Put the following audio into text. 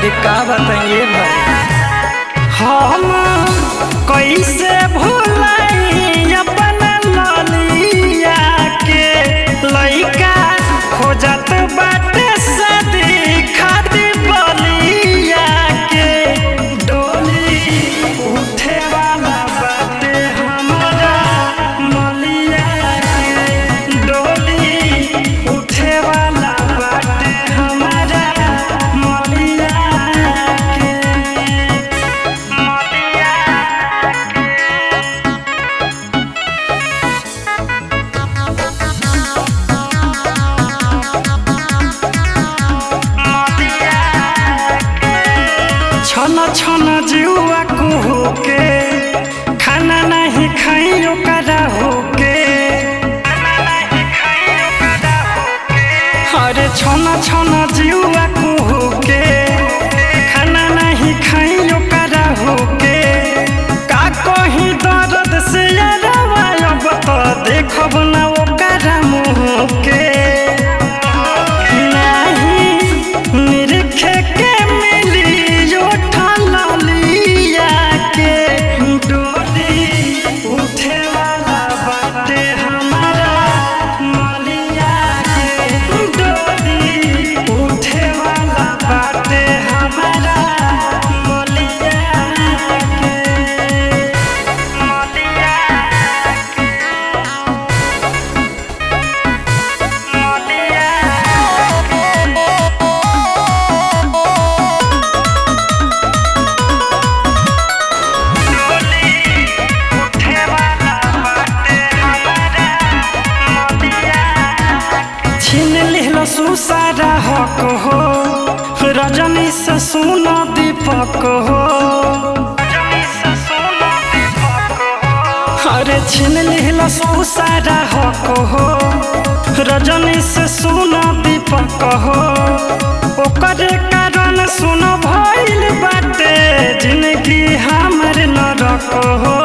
अरे का बताइए भाई हम कैसे भूलाई अपन ललिया के लइका खोजत बाटे सदी खातिर बलिया के डोली उठे वाला बाटे हमारा मलिया के डोली उठे वाला बाटे हमारा मलिया के मलिया छन छन जुआ कुहू के खाना नहीं खाई ओकरा होके अरे छन छन जुआ कुहू के खाना नहीं खाई ओकरा होके का कहीं दर्द से अरवा अब तो देखब ना ओकरा मुँह के नहीं निरखे के मिली उठल लिया के डोली उठे वाला बाटे हमारा मलिया के डोली उठे वाला बाटे हमारा मलिया के मलिया छीन लिहलो सुसारा हक हो रजनी से सुनो दीपक हो अरे छीन लिहलो सुसारा हक हो रजनी से सुनो दीपक हो ओकर कारण सुनो भइल बाटे जिंदगी हमर नरक हो